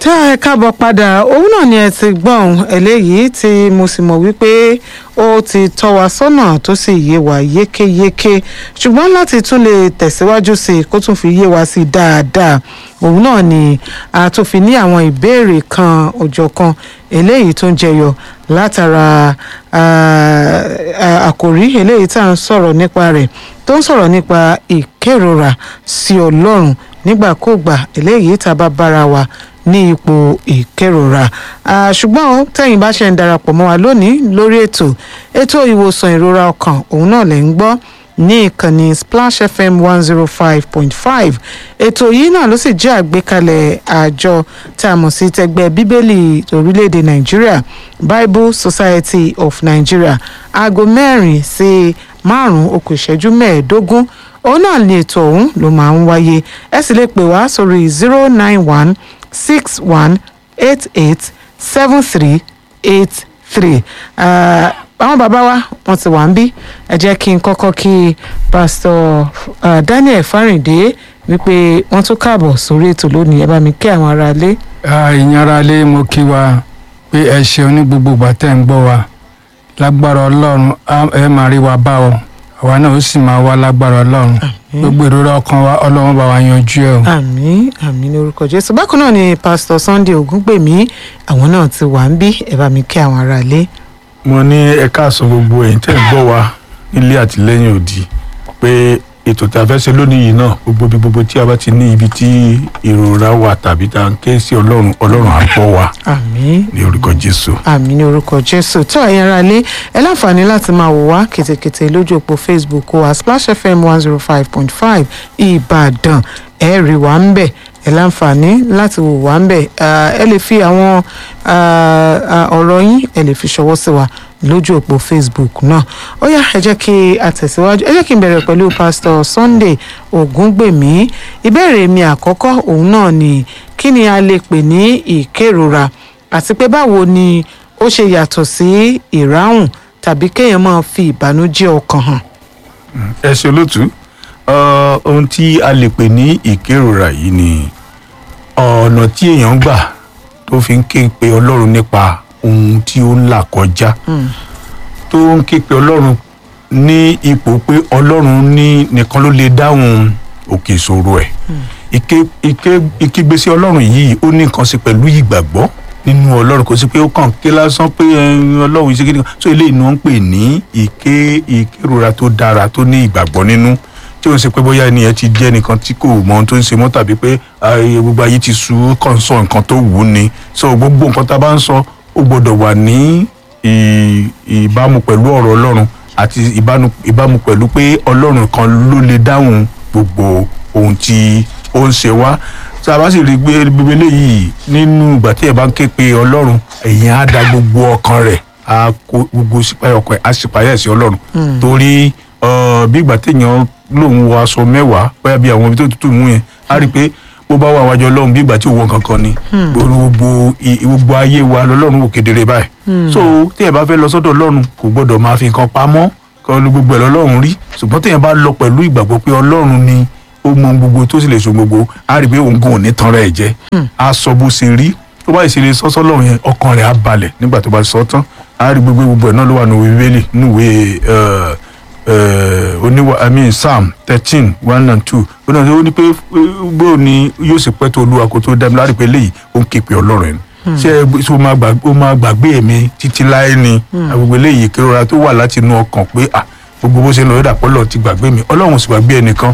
tá ẹ káàbọ̀ padà òun náà ni ẹ ti gbọ́n eléyìí tí mo sì mọ̀ wípé ó ti tọ́ wa sọ́nà tó sì yé wa yékéyéké ṣùgbọ́n láti tún lè tẹ̀síwájú sí i kó tún fi yé wa sí i dáadáa òun náà ni a tún fi ní àwọn ìbéèrè kan òjọ̀kan eléyìí tó ń jẹyọ látara àkòrí eléyìí tá à ń sọ̀rọ̀ nípa rẹ̀ tó ń sọ̀rọ̀ nípa ìkérora sí ọlọ́run nígbàkúùgbà eléyìí tá a bá bára wa ní ipò ìkérora ṣùgbọ́n tẹ̀yin bá ṣe ń darapọ̀ mọ́ wa lónìí lórí ètò ètò ìwòsàn ìrora ọkàn òun náà lè ń gbọ́ ní ìkànnì splash fm one zero five point five ètò yìí náà ló sì jẹ́ àgbékalẹ̀ àjọ tá a mọ̀ sí tẹgbẹ́ bíbélì orílẹ̀-èdè nàìjíríà bible society of nigeria aago mẹ́rin sí márùn-ún okùn ìṣẹ́jú mẹ́ẹ̀ẹ́dógún òun náà ni ètò ọ̀hún ló máa ń wáyé ẹ sì lè pè wá sórí zero nine one six one eight eight seven three eight three àwọn bàbá wa wọn ti wà ń bí ẹ jẹ́ kí n kọ́kọ́ kí pásítọ̀ Daniel Fáríndé wípé wọ́n tún káàbọ̀ sórí ètò lónìí ẹ bá mi kí àwọn aráalé. ìyẹn aráalé mo kí wa pé ẹ ṣeun ní gbogbo ìgbà tẹ́ ń gbọ́ wa lágbára Ọlọ́run ẹ máa rí wa bá ọ àwa náà ó sì máa wá lágbára Ọlọ́run gbogbo ìrora ọkàn wa Ọlọ́run bá wa yanjú ẹ o. àmín àmín ní orúkọ Jésù bákan náà ni pásítọ̀ Sunday Ògúngbèmí àwọn náà ti wà ń bí ẹ bá mi kí àwọn aráalé mo ní ẹ káàsán gbogbo ẹ̀yin tẹ́ ń gbọ́ wa nílé àtìlẹ́yìn òdì pé ètò tí a fẹ́ ṣe lónìí yìí náà gbogbo bí gbogbo tí a bá ti ní ibi tí ìrora wà tàbí tá à ń ké sí ọlọ́run ọlọ́run á gbọ́ wa àmín ní orúkọ jésù. àmín ní orúkọ jésù tó ẹ̀yin ará lé ẹ láǹfààní láti máa wò wá kètèkètè lójú òpó facebook wa splash fm one zero five point five ìbàdàn ẹ rí wa ń bẹ̀ ẹ láǹfààní láti wò wá ń bẹ̀ ẹ lè fi àwọn ọ̀rọ̀ yín ẹ lè fi ṣọwọ́ sí wa lójú òpó facebook náà ó yá ẹ jẹ́ kí a tẹ̀síwájú ẹ jẹ́ kí n bẹ̀rẹ̀ pẹ̀lú pastor sunday ògúngbèmí ìbéèrè mi àkọ́kọ́ òun náà ni kí ni a lè pè ní ìkérora àti pé báwo ni ó ṣe yàtọ̀ sí ìráhùn tàbí kéèyàn máa fi ìbànújẹ́ ọkàn hàn. ẹ ṣe olóòtú ohun tí a lè pè ní ìkérora yìí ni ọ̀nà tí èèyàn gbà tó fi ń ké pe ọlọ́run nípa ohun tí ó ń là kọjá tó ń ké pe ọlọ́run ní ipò pé ọlọ́run ní nìkan ló lè dáhùn òkè ìṣòro ẹ̀ ìkégbésí ọlọ́run yìí ó ní nǹkan ṣe pẹ̀lú ìgbàgbọ́ nínú ọlọ́run kò sí pé ó kàn ké lásán pé ọlọ́run ṣe kéde so eléyìí ni wọ́n ń pè ní ìké ìkérora tó dára tó ní ìgbàgbọ́ nínú tí ó ń ṣe pé bóyá ẹni yẹn ti jẹ́ nìkan tí kò mọ ohun tó ń ṣe mọ́ tàbí pé gbogbo ayé ti sú kàn sọ nǹkan tó wù ú ni so gbogbo nǹkan tá a bá ń sọ ó gbọ́dọ̀ wà ní ìbámu pẹ̀lú ọ̀rọ̀ ọlọ́run àti ìbámu pẹ̀lú pé ọlọ́run kan ló lè dáhùn gbogbo ohun tí ó ń ṣe wá tá a bá sì rí gbé gbogbo eléyìí nínú ìgbà tí ẹ bá ń ké pe ọlọ́run èèyàn á da gbogbo ọkàn rẹ̀ á kó gbogbo sípayà ọkàn á sípayà sí ọlọ́run torí bí ìgbà téèyàn lòun wọ aṣọ mẹ́wàá bóyá bí àwọn ibi tó tútù mú yẹn á rí i pé bó bá wà wájú ọlọ́run bí ìgbà tí òun kankan ni gbogbo gbogbo ayé wa lọ́lọ́run wò kedere báyìí so tí ẹ bá fẹ́ lọ sọ́dọ̀ ọlọ́run kò gbọ́dọ̀ máa fi nǹkan pamọ́ kọ́ ló gbogbo ẹ̀ lọ́lọ́run rí ṣùgbọ́n tí ẹ bá lọ pẹ̀lú ìgbàgbọ́ pé ọlọ́run ni ó mọ gbogbo tó sì lè so gbogbo á rí i pé òun gan ò ní tanra ẹ̀ jẹ́ á sọ bó ṣe rí tó bá ìṣẹ̀lẹ̀ sọ́sọ́ lọ́run yẹn ọkàn rẹ̀ á balẹ̀ nígbà tó bá sọ tán á rí gbogbo gbogbo ẹ̀ náà ló wà ní bíbélì níwèé oníwà i mean psalm thirteen one and two ó náà ó ní pé bó ni yóò sì pẹ́ tó olúwa kó tó dá mi láti pé léyìí ó ń ké pe ọlọ́run ẹ̀ ṣé ṣé ó máa gbàgbé mi títí láé ni gbogbo eléyìí kérora tó wà láti inú ọkàn pé ah gbogbo bó ṣe ń lọ yóò dàpọ̀ lọ́ọ̀ ti gbàgbé mi ọlọ́run sì gbàgbé ẹnìkan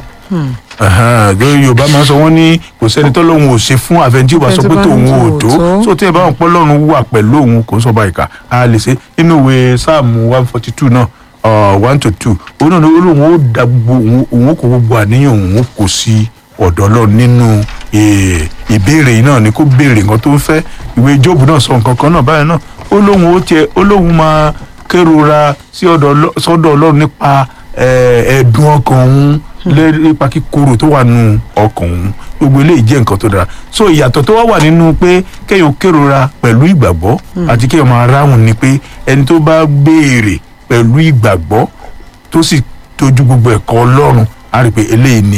yorùbá máa ń sọ wọ́n ní kò sẹ́ni tó lóun ò ṣe fún àfẹnjí ò bá sọ pé tòun ò tó so tí ẹ bá wọn pọ́ lọ́run wà pẹ̀lú òun kò ń sọ báyìí ká a lè ṣe nínú ìwé sáàmù one forty two náà one to two òun náà ló lóun ó da gbogbo òun ó kó gbogbo àníyàn òun ó kó sí ọ̀dọ̀ lọ nínú ìbéèrè yìí náà ni kó béèrè nǹkan tó ń fẹ́ ìwé jóòbù náà sọ nǹkan kan náà báyìí náà ó lóun ó tiẹ̀ ó lóun máa kérora sí sọ́dọ̀ ọlọ́run nípa ẹ̀ẹ́dùn ọkàn òun nípa kíkorò tó wà nù ọkàn òun gbogbo eléyìí jẹ́ nǹkan tó dára so ìyàtọ̀ tó wá wà nínú pé kéèyàn kérora pẹ̀lú ìgbàgbọ́ àti kéèyàn máa ráhùn ni pé ẹni tó bá béèrè pẹ̀lú ìgbàgbọ́ tó sì tójú gbogbo ẹ̀kọ́ ọlọ́run á rí i pé eléyìí ni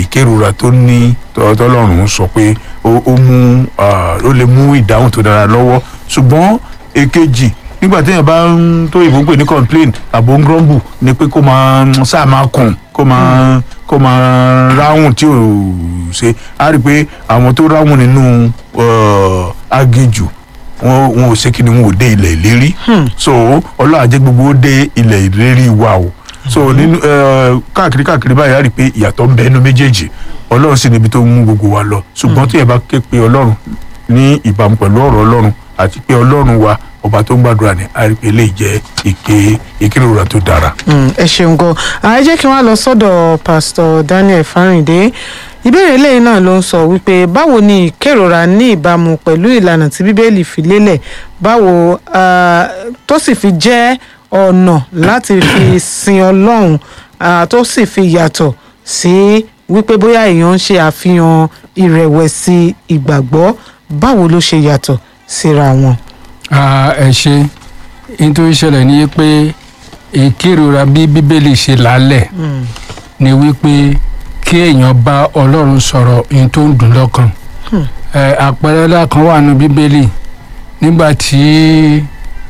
ìkérora tó ní tọ́- tọ́lọ́run sọ pé ó ó mú ah, ó lè mú ìdáhùn tó dára lọ́wọ́ ṣùgbọ́n èkejì nígbà téèyàn bá ń tó ìbò ń pè ní complain àbò ń grumble ni pé kó máa ń sáà máa kùn kó máa kó máa ráhùn tí ò ṣe á rí i pé àwọn tó ráhùn nínú uh, aginjù wọn wọn ò ṣe kí ni wọn ò dé ilẹ̀ ìlérí so ọlọ́run á jẹ́ gbogbo ó dé ilẹ̀ ìlérí wa o so nínú eh, káàkiri káàkiri báyìí á rí i pé ìyàtọ̀ ń bẹ nínú méjèèjì ọlọ́run sì níbi tó ń mú gbogbo wa lọ ṣùgbọ́n tí ẹ bá ké pe ọlọ́run ní ìbámu pẹ̀lú ọ̀rọ̀ ọlọ́run àti pé ọlọ́run wa ọba tó ń gbàdúrà ní á rí i pé eléyìí jẹ́ ìké ìkérora tó dára. Mm, ẹ ṣeun gan àá jẹ́ kí wọ́n lọ sọ́dọ̀ pásítọ̀ Daniel Fáríndé ìbéèrè eléyìí náà ló ń sọ wípé báwo ni ìkérora ní ìbámu pẹ̀lú ìlànà tí bíbélì fi lélẹ̀ báwo ah, tó sì fi jẹ́ ọ̀nà láti fi sin ọlọ́run ah, tó sì fi yàtọ̀ sí wípé bóyá èèyàn ń ṣe àfihàn ìrẹ̀wẹ̀sì ìgbàgbọ́ báwo ló ṣe yàtọ̀ síra wọn. Ah, ẹ ṣe nítorí ṣẹlẹ̀ ní pé ìkérora bí bíbélì ṣe lálẹ̀ Mm, ni wípé kí èèyàn bá ọlọ́run sọ̀rọ̀ ohun tó ń dùn lọ́kàn Hmm. Ẹ, àpẹẹrẹ ńlá kan wà nínú bíbélì nígbà tí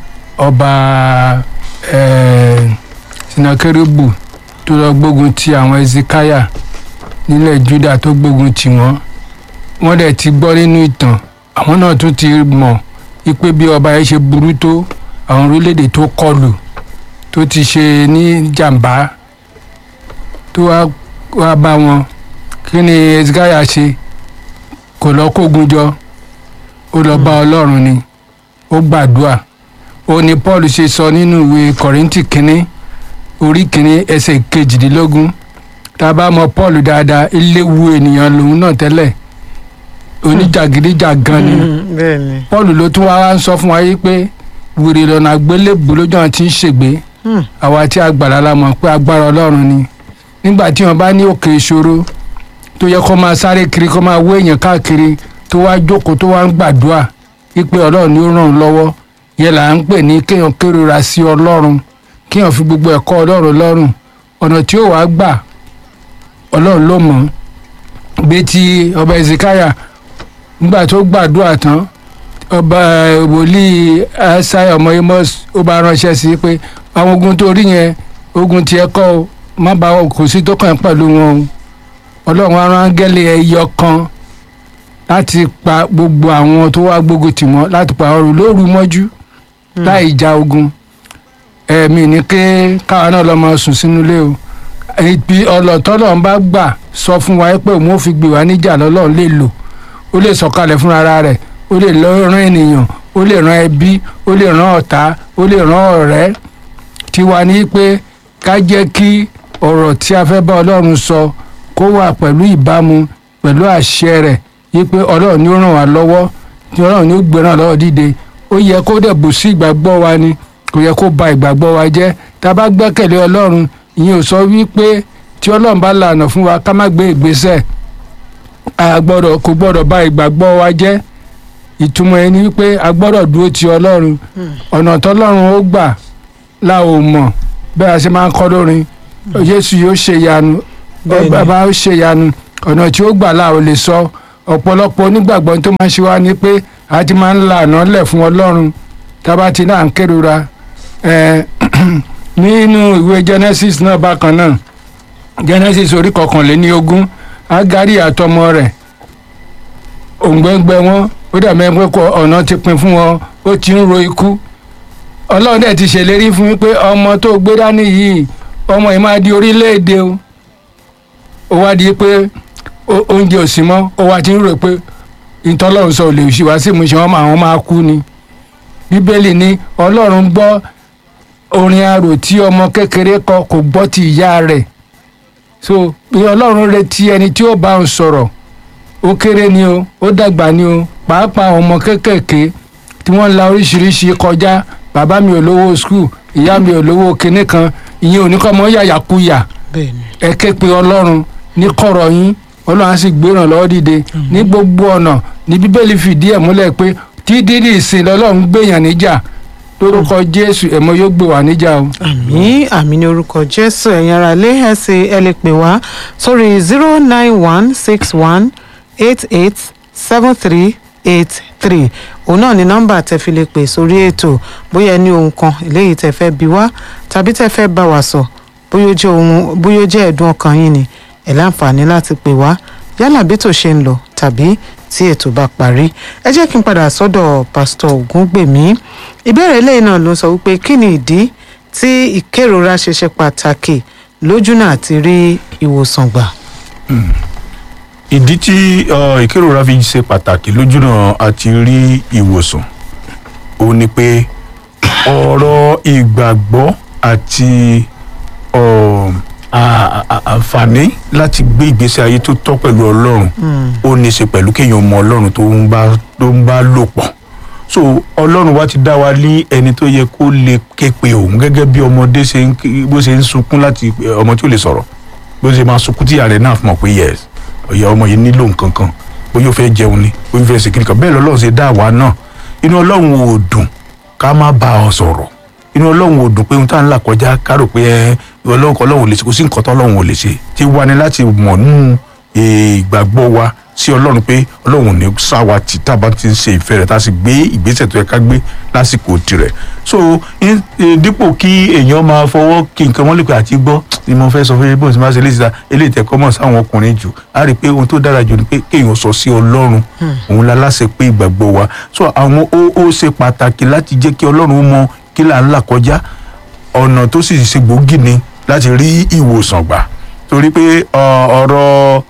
ọba ẹ, sinakérébù tó lọ gbógun ti àwọn ezekaya nílẹ̀ juda tó gbógun tì wọ́n wọ́n dẹ̀ ti gbọ́ nínú ìtàn àwọn náà tún ti mọ̀ wípé bí ọba yẹn ṣe burú tó àwọn orílẹ̀-èdè tó kọlù tó ti ṣe ní jàǹbá tó wá wá bá wọn kí ni ezekaya ṣe kò lọ kógun jọ ó lọ bá ọlọ́run ni ó gbàdúrà ó ní paul ṣe sọ nínú ìwé kọ̀rìntì kínní orí kínní ẹsẹ̀ kejìdínlógún tá a bá mọ paul dáadáa eléwu ènìyàn lòun náà tẹ́lẹ̀ oníjàgídíjàgan ni mm, bẹ́ẹ̀ ni. paul ló tún wá wá ń sọ fún wa yìí pé wèrè lọ́nà àgbélébùú lójú àwọn tí ń ṣègbè Mm, àwa tí agbára la mọ̀ pé agbára ọlọ́run ni nígbà tí wọn bá ní òkè ìṣòro tó yẹ kó máa sáré kiri kó máa wé èèyàn káàkiri tó wá jókòó tó wá ń gbàdúrà wípé ọlọ́run ni ó ràn án lọ́wọ́ yẹn là ń pè ní kéèyàn kérora sí ọlọ́run kéèyàn fi gbogbo ẹ̀kọ́ ọlọ́run lọ́rùn ọ̀nà tí ó wàá gbà ọlọ́run ló mọ̀ bí ti ọba ezekaya nígbà tó gbàdúrà tán ọba eh, wòlíì asai ọmọ amos ó bá ránṣẹ́ sí i pé àwọn ogun tó rí yẹn ogun tiẹ̀ kọ́ o má bá wọn kò sí tó kàn pẹ̀lú wọn o ọlọ́run á rán áńgẹ́lì ẹyọ kan láti pa gbogbo àwọn tó wá gbógun tì wọ́n láti pa ọrùn lóru mọ́jú láì ja ogun ẹ̀mí ní ké káwa náà lọ́ máa sùn sínú ilé o ibi ọlọ́tọ́lọ́ ń bá gbà sọ fún wa pé òun ò fi gbé wa níjà lọ́lọ́run lè lò ó lè sọ̀kalẹ̀ fúnra rẹ̀ ó lè lọ rán ènìyàn ó lè rán ẹbí ó lè rán ọ̀tá ó lè rán ọ̀rẹ́ tiwa ní pé ká jẹ́ kí ọ̀rọ̀ tí a fẹ́ bá ọlọ́run sọ kó wà pẹ̀lú ìbámu pẹ̀lú àṣẹ rẹ̀ yí pé ọlọ́run ni ó ràn wá lọ́wọ́ tí ọlọ́run ni ó gbéra lọ́wọ́ dìde ó yẹ kó dẹ̀ bù sí ìgbàgbọ́ wa ni kò yẹ kó ba ìgbàgbọ́ wa jẹ́ tá a bá gbẹ́kẹ̀lé ọlọ́run ìyẹn ò sọ wípé tí ọlọ́run bá lànà fún wa ká má gbé ìgbésẹ̀ a gbọ́dọ̀ kò gbọ́dọ̀ ba ìgbàgbọ́ wa jẹ́ ìtumọ̀ ẹni wípé a gbọ́dọ̀ dúró ti ọlọ́run ọ̀nà tọ́lọ́run ó gbà la ò mọ̀ bẹ́ẹ̀ a ṣe máa ń kọ́ lórin Jésù yóò ṣe ìyanu Bẹ́ẹ̀ni. bàbá ó ṣe ìyanu ọ̀nà tí ó gbà la ò lè sọ ọ̀pọ̀lọpọ̀ onígbàgbọ́ tó máa ń ṣe wá ni pé a ti máa ń la àná lẹ̀ fún ọlọ́run tábà ti náà ń kérora ẹ̀ nínú ìwé Genesis náà bákan náà Genesis orí kọkànléní ogún Ágárí àtọmọ rẹ̀ òǹgbẹ́ngbẹ́ wọn ó dàbí ẹni pé kọ ọ̀nà ti pin fún wọn ó ti ń ro ikú ọlọ́run dẹ̀ ti ṣèlérí fún mi pé ọmọ tó gbé dání yìí ọmọ yìí máa di orílẹ̀-èdè o ó wá di pé ó- oúnjẹ ò sí mọ́ ó wá ti ń rò pé ìtọ́lọ́run sọ ò lè ṣì wá sí ìmúṣẹ wọn máa wọn máa kú ni bíbélì ní ọlọ́run gbọ́ orin arò tí ọmọ kékeré kọ kò gbọ́ ti ìyá rẹ̀ so bí ọlọ́run retí ẹni tí ó bá ń sọ̀rọ̀ ó kéré ni o ó dàgbà ni o pàápàá àwọn ọmọ kéékèèké tí wọ́n la oríṣiríṣi kọjá bàbá mi ò lówó skul ìyá mi ò lówó kinní kan ìyẹn ò ní kọ́ mọ́ yàyàkuyà bẹ́ẹ̀ ni. ẹ ké pe ọlọ́run ní kọ̀rọ̀ yín ọlọ́run á sì gbéràn lọ́wọ́ dìde ní gbogbo ọ̀nà ní bíbélì fìdí ẹ̀ múlẹ̀ pé tí dídì ìsìn lọ́lọ́run gbèyàn níjà lórúkọ jésù ẹ̀mọ́ yóò gbé wa níjà o. àmì àmì ní orúkọ jésù ẹ̀yin ara lé ẹ̀ sì ẹ lè pè wá sórí zero nine one six one eight eight seven three eight three òun náà ni nọ́mbà tẹ́ fi lè pè sórí ètò bóyá ẹ ní ohun kan eléyìí tẹ́ fẹ́ bi wá tàbí tẹ́ fẹ́ bá wa sọ bóyá ó jẹ́ ohun bóyá ó jẹ́ ẹ̀dùn ọkàn yín ni ẹ láǹfààní láti pè wá yálà bí tó ṣe ń lọ tàbí tí ètò bá parí ẹ jẹ́ kí n padà sọ́dọ̀ pásítọ̀ ògúngbèmí ìbéèrè eléyìí náà ló sọ wípé kí ni ìdí tí ìkérora ṣe ṣe pàtàkì lójú náà ti rí ìwòsàn gbà. ìdí tí uh, ìkérora fi ṣe pàtàkì lójúnà àti rí ìwòsàn ó ní pé ọ̀rọ̀ ìgbàgbọ́ àti um, à- à- àǹfààní láti gbé ìgbésí ayé tó tọ́ pẹ̀lú ọlọ́run ó ní í ṣe pẹ̀lú kéèyàn mọ ọlọ́run tó ń bá tó ń bá lò pọ̀ so ọlọ́run wa ti dá wa ní ẹni tó yẹ kó lè ké pe òun gẹ́gẹ́ bí ọmọdé ṣe ń ké- bó ṣe ń sunkún láti ọmọ tí ó lè sọ̀rọ̀ bó ṣe máa sunkún tí ìyá rẹ̀ náà fi mọ̀ pé yes ọ̀yà ọmọ yìí nílò nǹkan kan bóyá ó fẹ́ jẹun ni bóyá ó fẹ́ ṣe kíni kan bẹ́ẹ̀ lọ́lọ́run ṣe dá àwa náà inú ọlọ́run ò dùn ká má bá ọ sọ̀rọ̀ inú ọlọ́run ò dùn pé ohun tá à ń là kọjá ká rò pé ẹ ọlọ́run kan ọlọ́run ò lè ṣe kò sí nǹkan tó ọlọ́run ò lè ṣe tí wá ní láti mọ̀ nínú ìgbàgbọ́ wa sí ọlọ́run pé ọlọ́run ò ní sáwa tí tá a bá ti ń ṣe ìfẹ́ rẹ̀ tá a sì gbé ìgbésẹ̀ tó yẹ ká gbé lásìkò tirẹ̀ so in- eh, dípò kí èèyàn máa fọwọ́ kí nǹkan wọ́n lè pè àti gbọ́ ni mo fẹ́ sọ fún yín bó ti máa ṣe léṣe ta eléyìí tẹ́ kọ́mọ̀ sáwọn ọkùnrin jù á rí i pé ohun tó dára jù ni pé kéèyàn sọ sí ọlọ́run òun la láṣẹ pé ìgbàgbọ́ wa so àwọn ó ó ṣe pàtàkì láti jẹ́ kí ọlọ́run ó mọ kí là ń là kọjá ọ̀nà tó sì ṣe gbòógì ni láti rí ìwòsàn gbà torí pé ọ, ọ̀rọ̀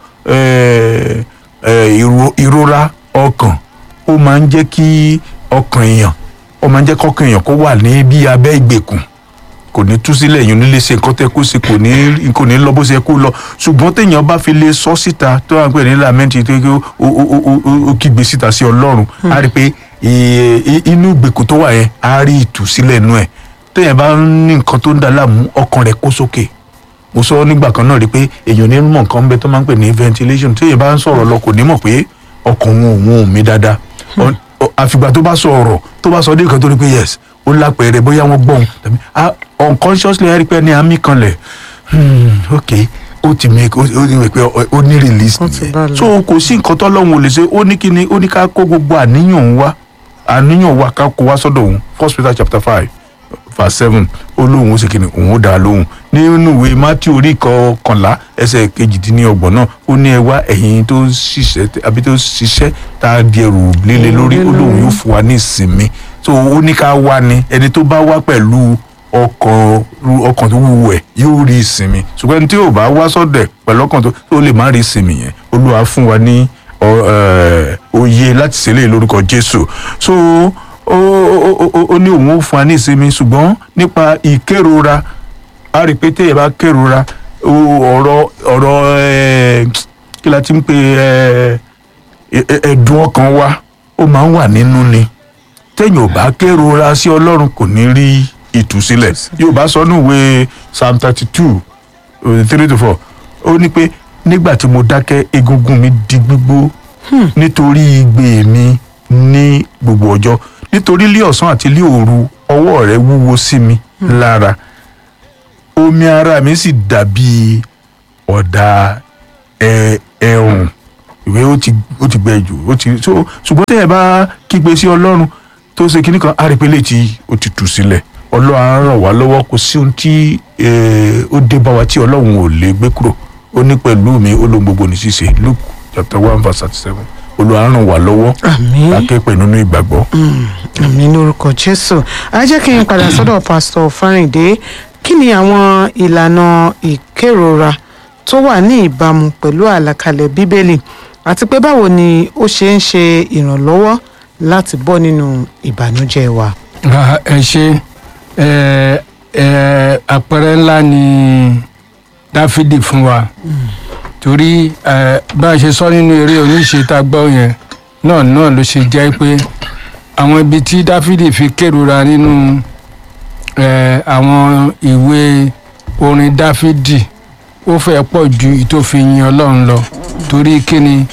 eh, eh, ìro- ìrora ọkàn ó máa ń jẹ́ kí ọkàn èèyàn ó máa ń jẹ́ kọ́kàn èèyàn kó wà ní bí abẹ́ ìgbèkùn kò ní tú sílẹ̀ èèyàn nílé ṣe nǹkan tẹ́ kó ṣe kò ní kò ní lọ bó ṣe kó lọ ṣùgbọ́n téèyàn bá fi lè sọ síta tó wà ń pè ní lamẹ́ntì tó yẹ kí ó- ó- ó- ó- ó- ó kígbe síta sí ọlọ́run á rí i pé i- i- inú ìgbèkùn tó wà yẹn á rí ìtúsílẹ̀ nú ẹ̀ téèyàn bá ń ní nǹkan tó ń dà láàmú ọkàn rẹ̀ kó sókè mo sọ nígbà kan náà rí i pé èèyàn ní mọ̀ nǹkan bẹ tó máa ń pè ní ventilation téèyàn bá ń sọ̀rọ̀ lọ kò ní mọ̀ pé ọkàn òun òun ò mí dáadáa Ọ- ọ- àfìgbà tó bá sọ ọ̀rọ̀ tó bá sọ dé nǹkan tó rí pé yes ó lápẹẹrẹ bóyá wọ́n gbọ́n tàbí ah, unconsciously ẹ rí i pé ní àmì kanlẹ̀ hmm, ok ó ti make ó ó ti make pé ó- ó ní release Ó ti nìyẹn balẹ̀. so kò sí nǹkan tó lọ́hùn ò lè ṣe ó ní kí ni ó ní ká kó gbogbo àníyàn òun wá àníyàn wa ká kó wá sọ́dọ̀ òun first peter chapter five verse seven ó lóun ó sì kíni òun ó dá a lóhùn nínú ìwé matthew orí kọkànlá ẹsẹ̀ kejìdínlọ́gbọ̀n náà ó ní ẹ wá ẹ̀yin tó ń ṣiṣẹ́ àbí tó ń ṣiṣẹ́ tá a di ẹrù líle lórí ó lóun yóò fún wa ní ìsinmi so ó ní ká wá ni ẹni tó bá wá pẹ̀lú ọkàn ru- ọkàn tó wúwo ẹ̀ yóò rí ìsinmi ṣùgbọ́n ẹni tí yóò bá wá sọ́dẹ̀ pẹ̀lú ọkàn tó tó lè má rí ìsinmi yẹn olúwa fún wa ní ọ- ẹ, òye láti ṣẹlẹ̀ lórúkọ jésù so ó ó- ó- ó- ó ní òun ó fún wa ní ìsinmi ṣùgbọ́n nípa ìkérora a rí i pé téèyàn bá kérora ó- ọ̀rọ̀ ọ̀rọ̀ ẹ, kí la ti ń pè ẹ, ẹ- ẹ- ẹ̀dùn ọkàn wa ó máa ń wà nínú ni téèyàn ò bá kérora sí ọlọ́run kò ní rí ìtúsílẹ̀ yóò bá sọ níwèé psalm thirty two three to four ó ní pé nígbà tí mo dákẹ́ egungun mi di gbígbó nítorí igbe mi ní gbogbo ọjọ́ nítorí lé ọ̀sán àti lé òru ọwọ́ rẹ wúwo sí mi lára omi ara mi sì dàbí ọ̀dà ẹ- ẹ̀rùn ìwé ó ti ó ti gbẹ jù ó ti so ṣùgbọ́n tẹ́ ẹ bá kígbe sí ọlọ́run tó ṣe kíní kan àrípélé tí ó ti tù sílẹ̀ ọlọ́run á ràn wá lọ́wọ́ kò sí ohun tí eh, ó dé bá wa tí ọlọ́run ò lè gbé kúrò ó ní pẹ̀lú mi ó lóhun gbogbo ní ṣíṣe luke chapter one verse thirty seven olúwa á ràn wá lọ́wọ́ àmín lákẹ́pẹ́ nínú ìgbàgbọ́. àmì lórúkọ jésù a jẹ́ kí n padà sọ́dọ̀ pásítọ̀ fáríǹdé kí ni àwọn ìlànà ìkérora tó wà ní ìbámu pẹ̀lú àlàkalẹ̀ bíbélì àti pé báwo ni ó ṣe ń ṣe ìrànlọ́wọ́ láti bọ́ nínú ìbànújẹ́ wa. Ra- ẹ ṣe ẹ ẹ àpẹẹrẹ ńlá ni dáfídì fún wa torí ẹ bá a ṣe sọ nínú eré oníṣe tá a gbọ́ yẹn náà náà ló ṣe jẹ́ pé àwọn ibi tí dáfídì fi kérora nínú ẹ àwọn ìwé orin dáfídì ó fẹ́ pọ̀ ju ìtòfin ọlọ́run lọ torí kíni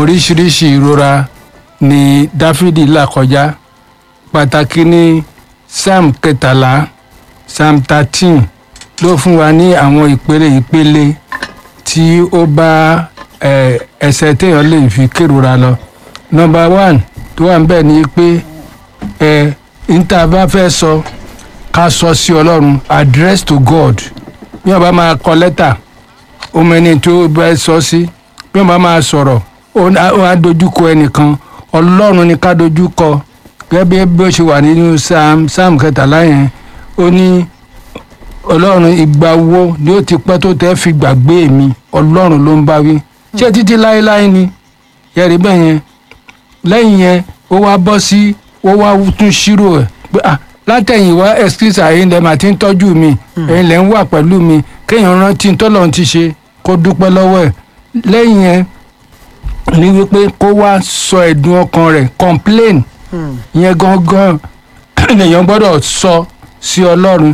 oríṣiríṣi ìrora ni dáfídì là kọjá pàtàkì ní psalm kẹtàlá psalm thirteen ló fún wa ní àwọn ìpele ìpele tí ó bá ẹ, ẹsẹ̀ téèyàn lè fi kérora lọ number one tó wà níbẹ̀ ni pé ẹ níta bá fẹ́ sọ ká sọ sí ọlọ́run address to god bí wọ́n bá máa kọ lẹ́tà ó mẹ́ni tó bá sọ sí bí wọ́n bá máa sọ̀rọ̀ ó á- ó á dojúkọ ẹnìkan ọlọ́run ni ká dojúkọ gẹ́gẹ́ bí bí ó ṣe wà nínú psalm psalm kẹtàlá yẹn ó ní ọlọ́run ìgbà wo ni ó ti pẹ́ tó tẹ́ fi gbàgbé mi ọlọ́run ló ń bá wí ṣé títí láéláé ni yẹri bẹ́ẹ̀ yẹn lẹ́yìn yẹn ó wá bọ́ sí ó wá tún ṣírò ẹ̀ pé ah látẹ̀yìnwá ẹ̀skísà ẹ̀yin lẹ́ẹ̀ máa ti ń tọ́jú mi ẹ̀yin lẹ́ẹ̀ ń wà pẹ̀lú mi kéèyàn rántí tọ́lọ́run ti ṣe kó dúpẹ́ lọ́wọ́ ẹ̀ lẹ́yìn yẹn ní wípé kó wá sọ ẹ̀dùn ọkàn rẹ̀ complain Hmm. yẹn gangan lèèyàn gbọ́dọ̀ sọ sí ọlọ́run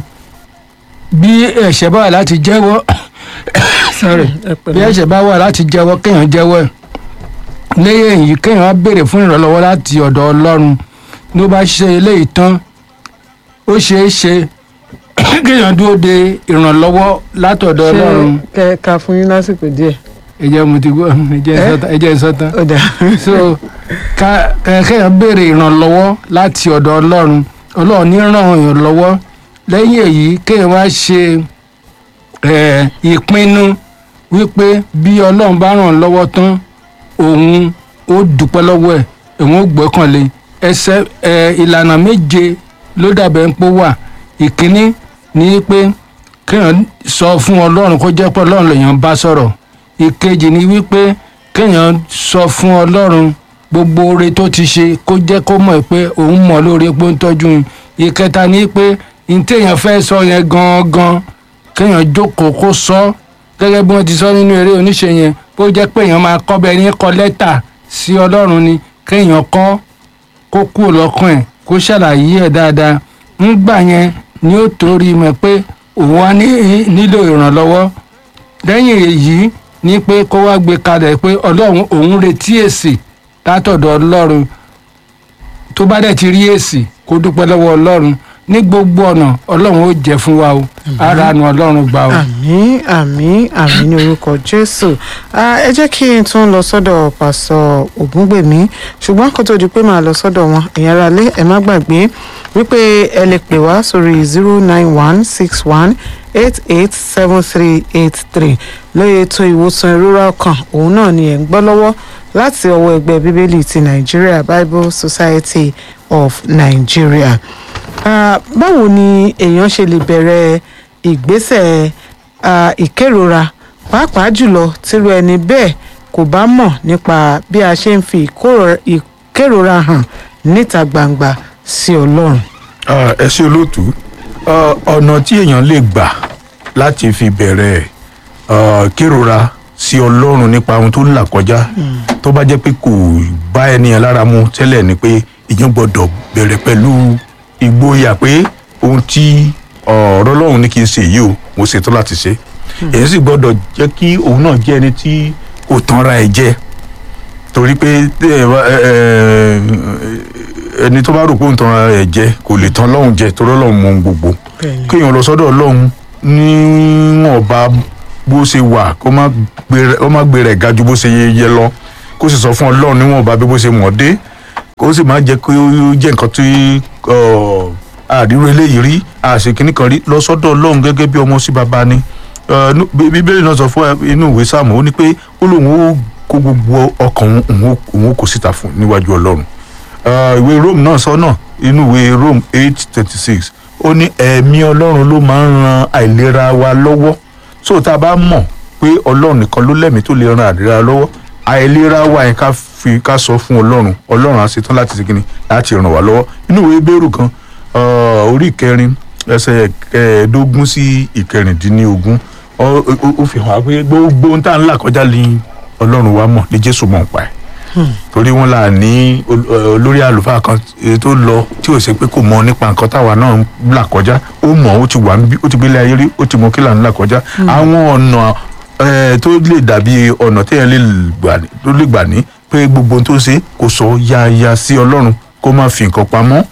bí ẹ̀ṣẹ̀ bá wà láti jẹ́wọ́ sorry ẹ bí pẹ̀lẹ́. ẹ̀ṣẹ̀ bá wà láti jẹ́wọ́ kéèyàn jẹ́wọ́ ẹ̀ lẹ́yìn èyí kéèyàn á béèrè fún ìrànlọ́wọ́ láti ọ̀dọ̀ ọlọ́run ló bá ṣe eléyìí tán ó ṣeé ṣe kéèyàn dúró de ìrànlọ́wọ́ látọ̀dọ̀ ọlọ́run ṣé kẹ ká fún yín lásìkò díẹ̀ ẹ jẹ́ mo ti gbọ́ ẹ jẹ́ Eh? sọ́tàn ẹ jẹ́ sọ́tàn ó dà so ká ká- kéèyàn béèrè ìrànlọ́wọ́ láti ọ̀dọ̀ ọlọ́run ọlọ́run ní ràn èèyàn lọ́wọ́ lẹ́yìn èyí kéèyàn wá ṣe eh, ìpinnu wípé bí ọlọ́run bá ràn án lọ́wọ́ tán òun ó dúpẹ́ lọ́wọ́ ẹ̀ òun ó gbọ́kànlé ẹsẹ̀ eh, ìlànà méje ló dàbẹ̀ ń pò wà ìkíní ni pé kéèyàn sọ fún ọlọ́run kó jẹ́ pé ọlọ́run lèèyàn bá sọ̀rọ̀ ìkejì ni wípé kéèyàn sọ fún ọlọ́run gbogbo oore tó ti ṣe kó jẹ́ kó mọ̀ pé òun mọ̀ lóore pé ó ń tọ́jú un ìkẹta ni pé ní téèyàn fẹ́ sọ yẹn gangan kéèyàn jókòó kó sọ gẹ́gẹ́ bí wọ́n ti sọ nínú eré oníṣe yẹn bó jẹ́ pé èèyàn máa kọ́ bẹ́ẹ̀ ní kọ lẹ́tà sí ọlọ́run ni kéèyàn kọ́ kó kúrò lọ́kàn ẹ̀ kó ṣàlàyé ẹ̀ dáadáa ńgbà yẹn ni ó torí mọ̀ pé òun á ní- nílò ìrànlọ́wọ́ lẹ́yìn èyí ní pé kó wá gbé kalẹ̀ pé ọlọ́run òun retí èsì látọ̀dọ̀ ọlọ́run tó bá dẹ̀ ti rí èsì kó dúpẹ́ lọ́wọ́ ọlọ́run ní gbogbo ọ̀nà ọlọ́run ó jẹ́ fún wa o ara nu ọlọ́run gbà o. àmín àmín àmín ní orúkọ jésù Ah, ẹ jẹ́ kí n tún lọ sọ́dọ̀ pásọ ògúngbèmí ṣùgbọ́n kó tó di pé màá lọ sọ́dọ̀ wọn ẹ̀yin ará ilé ẹ má gbàgbé wípé ẹ lè pè wá sórí zero nine one six one eight eight seven three eight three lóye ètò ìwòsàn ìrora ọkàn òun náà ni ẹ̀ ń gbọ́ lọ́wọ́ láti ọwọ́ ẹgbẹ́ bíbélì ti nigeria bible society of nigeria Ah, báwo ni èèyàn ṣe lè bẹ̀rẹ̀ ìgbésẹ̀ ah, ìkérora pàápàá jùlọ tírú ẹni bẹ́ẹ̀ kò bá mọ̀ nípa bí a ṣe ń fi ìkóró- ìkérora hàn níta gbangba sí ọlọ́run. Ah, ẹ ṣe olóòtú Ah, ọ̀nà tí èèyàn lè gbà láti fi bẹ̀rẹ̀ ah, kérora sí ọlọ́run nípa ohun tó ń là kọjá tó bá jẹ́ pé kò bá ẹni yẹn lára mu tẹ́lẹ̀ ni pé èèyàn gbọ́dọ̀ bẹ̀rẹ̀ pẹ̀lú ìgboyà pé ohun tí ọ̀rọ̀ ọlọ́run ní kí n ṣe yìí o mo ṣetán láti ṣe èyí sì gbọ́dọ̀ jẹ́ kí òun náà jẹ́ ẹni tí kò tanra ẹ̀ jẹ torí pé ẹ, ẹ, ẹ, ẹni tó bá rò pé òun tanra ẹ̀ jẹ kò lè tan ọlọ́run jẹ torí ọlọ́run mọ ohun gbogbo kéèyàn lọ sọ́dọ̀ ọlọ́run níwọ̀nba bó ṣe wà kó má gbé- kó má gbé rẹ̀ ga ju bó ṣe yẹ lọ kó sì sọ fún ọlọ́run níwọ̀nba bí bó ṣe mọ̀ dé kó sì má jẹ́ kó jẹ́ nǹkan tí ọ, àdírò eléyìí rí àṣekínní kan rí lọ sọ́dọ̀ ọlọ́run gẹ́gẹ́ bí ọmọ sí baba ni Ọ, nú- Bí- bíbélì náà sọ fún ẹ inú ìwé sáàmù ó ní pé ó lóun ó kó gbogbo ọkàn òun òun ó- òun ó kó síta fún níwájú ọlọ́run Uh, ìwé rome náà sọ náà inú ìwé rome eight twenty six ó ní ẹ̀mí ọlọ́run ló máa ń ran àìlera wa lọ́wọ́ so tá a bá mọ̀ pé ọlọ́run nìkan ló lẹ́mìí tó lè ran àìlera lọ́wọ́ àìlera wa yẹn ká fi ká sọ fún ọlọ́run ọlọ́run á ṣetán láti ṣe kíni láti ràn wá lọ́wọ́ inú ìwé bẹ́rù kan uh, orí ìkẹrin ẹsẹ̀ kẹẹ̀ẹ́dógún sí ìkẹrìndínlógún ó ó- ó fi hàn wá pé gbogbo ohun tá à ń là kọjá ní ọlọ́run wa mọ̀ ní jésù mọ̀ ń pa ẹ̀ torí wọn là ní ol- ẹ, olórí àlùfáà kan eh, tó lọ tí ò ṣe pé kò mọ nípa nǹkan táwa náà ń là kọjá ó mọ̀ ó ti wà níbí ó ti gbélé ayé rí ó ti mọ kí là ń là kọjá àwọn ọ̀nà eh, tó lè dàbí ọ̀nà téèyàn lè gbà ní- tó lè gbà ní pé gbogbo ohun tó ṣe kò sọ yáyà sí ọlọ́run kó má fi nǹkan pamọ́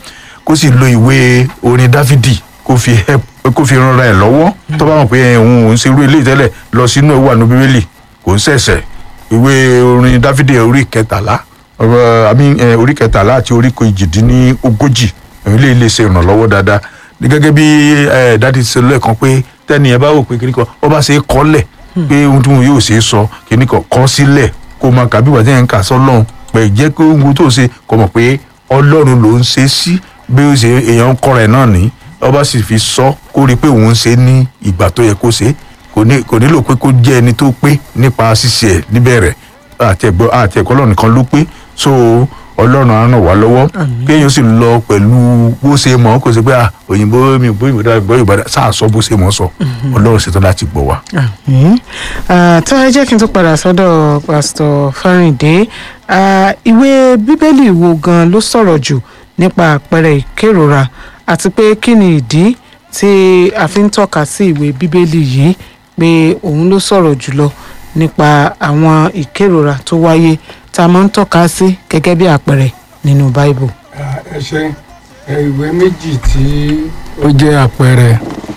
kó sì lo ìwé orin dáfídì kó fi help kó fi ranra ẹ̀ lọ́wọ́ tó bá mọ̀ pé ẹ̀, òun òun ṣe irú eléyìí tẹ́lẹ̀ lọ sínú ẹ̀ wà ní bíbélì kò ń ṣẹ̀ṣẹ̀ ìwé orin dáfídì orí kẹtàlá ọ̀rọ̀ àmì ẹ̀, orí kẹtàlá àti orí kejìdínlógójì èyí lè lè ṣe ìrànlọ́wọ́ dáadáa ní gẹ́gẹ́ bí ẹ̀, dádì ṣe lẹ́ẹ̀kan pé tẹ́ni ẹ bá wò pé kíní kan ó bá ṣe é kọ́lẹ̀ pé ohun tí wọn yóò ṣe é sọ kíní kan kọ́ sílẹ̀ kó máa kà bí wàá tẹ́yìn ń kà sọ́lọ́run pẹ̀ jẹ́ pé ohun tó ṣe kó mọ̀ pé ọlọ́run ló ń ṣe é sí bí ó ṣe èèyàn ń kọ́ra ẹ̀ náà ní ọba sì fi sọ kó rí i pé òun ń ṣe é ní ìgbà tó yẹ kó ṣe é kò ní kò nílò pé kó jẹ́ ẹni tó pé nípa ṣíṣe ẹ̀ níbẹ̀rẹ̀ àti ẹ̀gbọ́ àti ẹ̀kọ́ ọlọ́run nìkan ló pé so ọlọ́run á ràn wá lọ́wọ́ kéèyàn sì lọ pẹ̀lú bó ṣe mọ̀ kó ṣe pé ah, òyìnbó mi bó ìbò dára bó ìbò dára sáà sọ bó ṣe mọ̀ sọ ọlọ́run ṣetán láti gbọ́ wa. Àmín. Ah, tó ẹ jẹ́ kí n tó padà sọ́dọ̀ pásítọ̀ Fáríndé Ah, ìwé bíbélì wo gan ló sọ̀rọ̀ jù nípa àpẹẹrẹ ìkérora àti pé kí ni ìdí tí a fi ń tọ́ka sí ìwé bíbélì yìí pé òun ló sọ̀rọ̀ jùlọ nípa àwọn ìkérora tó wáyé tá a máa ń tọ́ka sí gẹ́gẹ́ bí àpẹẹrẹ nínú báíbù. ẹ ṣe ìwé méjì tí ó jẹ́ àpẹẹrẹ